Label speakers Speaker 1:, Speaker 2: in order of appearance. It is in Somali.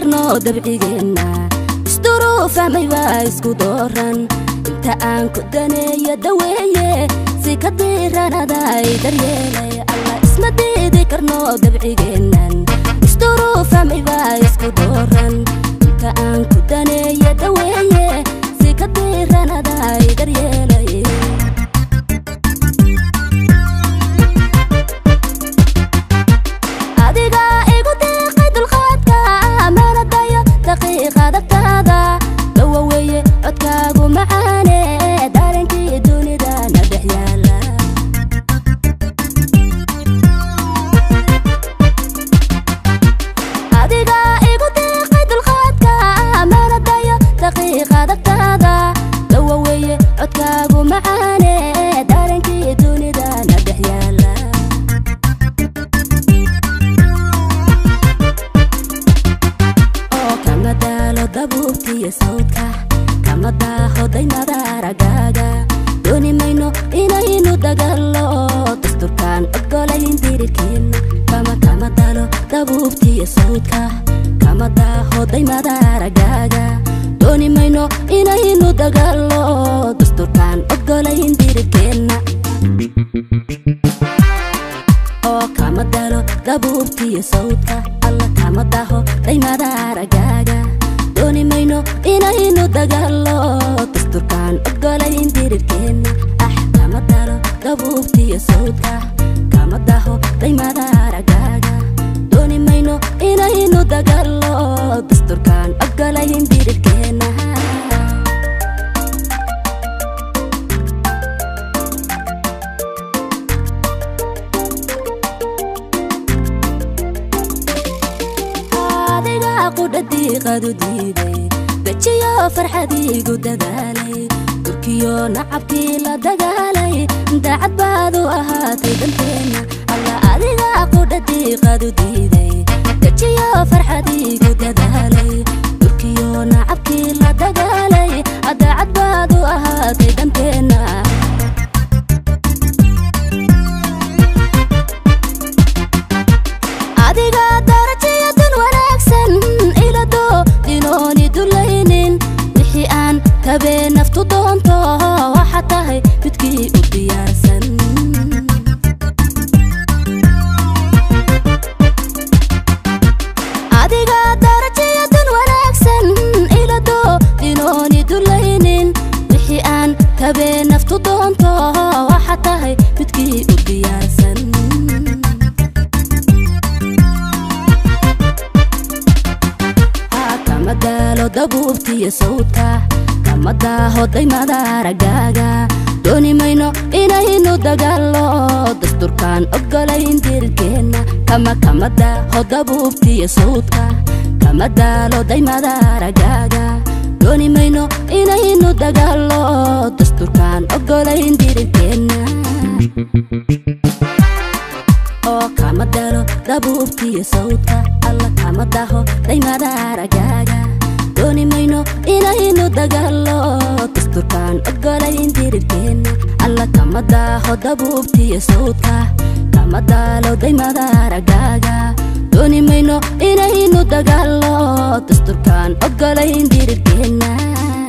Speaker 1: karno dabcigeenna isduruufamay waa isku dooran inta aan ku daneeyo daweeye si ka diiranaday daryeelay alla isma diidi karno dabcigeennan isduruufamay waa isku dooran inta aan ku daneeyo daweeye si ka diiranaday daryeelay adiga igu deeqay dulqaadka amanadayo daqiiqa dagtaada dawa weeye codkaagu macaane daarankii dunida na dhex yaala adiga igu deeqay dulqaadka amanadayo daqiiqa dagtaada dawa weeye codkaagu macaane daarankii dunida na dhex yaala oo kama daalo dabuubtiyo sawdka kama daaho daymada aragaaga dooni mayno inaynu dagalo dasturkaan ogolayn dirirkeenna kama kama dalo dabuubtiyo sawdka kama daaho daymada aragaaga dooni mayno inaynu dagalo dasturkaan ogolayn dirirkeenna oo kama dalo dabuubtiyo sawdka alla kama daho daymada aragaaga dooni mayno inaynu dagalo dasturkaan ogolayn dirirkeenna ah kama dalo dabuubtiyo sawdka kama daho daymada aragaaga dooni mayno inaynu dagalo dasturkaan ogolayn dirirkeenna adiga qudhadiiqadu diiday dejiyo farxadiigu dadaalay durkiyo nacabkii la dagaalay daacad baadu ahaatay danteenna alla adiga qudhadiiqadu diiday dejiyo farxadiigu dadaalay durkiyo nacabkii la dagaalay daacad baadu ahaatay danteenna adiga darajiyo dun wanaagsan ilado dinooni dulaynin wixii aan kabee naftu doonto waxa tahay midkii u diyaarsan adiga darajiyo dun wanaagsan ilado dinooni dulaynin wixii aan kabee naftu doonto waxa tahay midkii u diyaarsan kama daalo dabuubtiyo sawdka kama daaho daymada aragaaga dooni mayno inaynu dagalo dasturkaan ogolayn dirirkeenna kama kama daaho dabuubtiyo sawdka kama daalo daymada aragaaga dooni mayno inaynu dagalo dasturkaan ogolayn dirirkeenna oo kama dalo dabuubtiyo sawdka alla kama daho daymada aragaaga dooni mayno inaynu dagalo dasturkaan ogolayn dirirkeenna alla kama daaho dabuubtiyo sawdka kama daalo daymada aragaaga dooni mayno inaynu dagalo dasturkaan ogolayn dirirkeenna